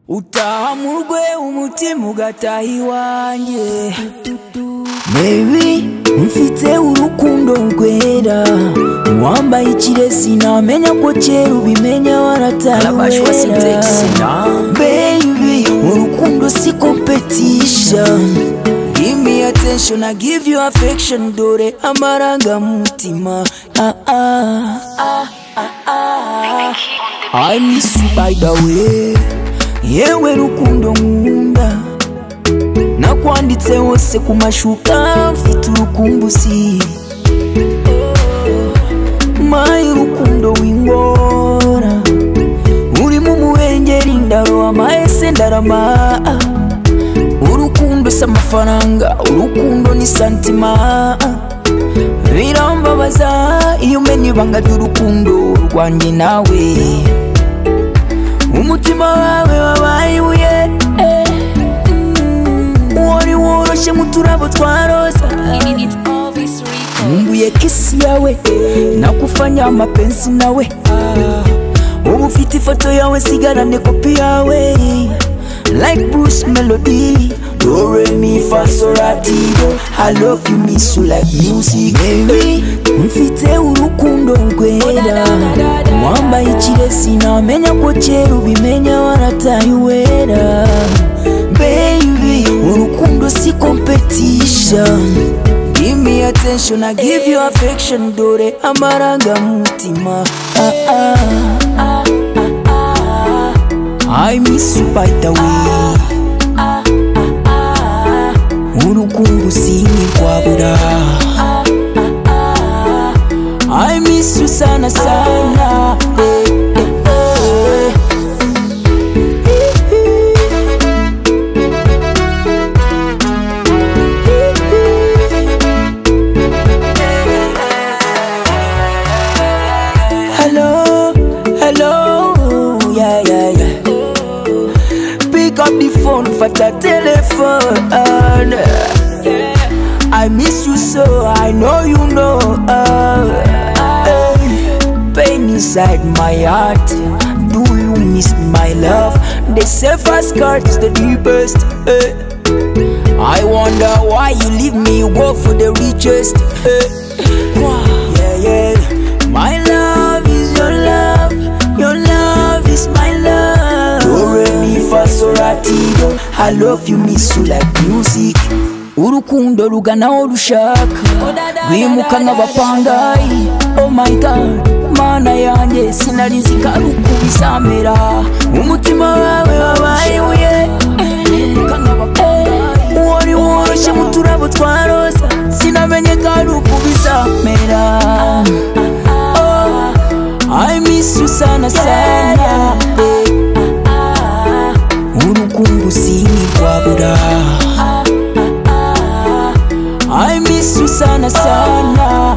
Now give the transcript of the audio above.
utaha mu rwe umutima ugataha iwanjye Baby mfite urukundo rwera wambaye ikiresi namenya ko kera ubimenya Alabashwa Syntax. warataruwera Baby urukundo si competition Give me attention I give you affection dore amarangamutima ah, ah, ah, ah, ah. I miss you by the way yewe rukundo nkunda nakwanditse hose ku mashuka mfite urukumbuzi mayi rukundo wingora urimo umuwengeri ndaroha amahese ndarama urukundo si amafaranga urukundo ni santima birambabaza iyo umenya ibanga ry'urukundo rwanjye nawe umutima wawe wabaye ibuye eh. wari woroshye nk'uturabo twa roza nkumbuye kisi yawe nakufanya amapenzi nawe ubu ufite ifoto yawe sigarane kopi yawe like bruce melody do re mi fa so la ti do i love you miss you like music baby mfite urukundo rwera wambaye ikiresi namenya ko kera ubimenya warataye uwera baby urukundo si competition give me attention i give you affection dore amarangamutima ah, ah, ah, ah, ah. i miss you by the way urukundo sinigwabura i miss you sana sana eh, eh, eh. Hello, hello, yeah, yeah, yeah. Pick up the phone, fata telephone. I miss you so, I know you know. Hey, pain inside my heart. Do you miss my love? The safest card is the deepest. Hey. I wonder why you leave me, you go for the richest. Hey. Yeah, yeah. My love is your love, your love is my love. Do re mi fa so la ti do. I love you, miss you like music. Urukundo ruganaho rushaka rwimuka nk'abapangayi oh my god mana yanjye sinarizi karukubizamera umutima wawe wabaye uye wari woroshye mu turabo twa roza sinamenye ko ari uko bizamera Oh, I miss you sana sana eh. urukundo sinigwabura I miss you sana sana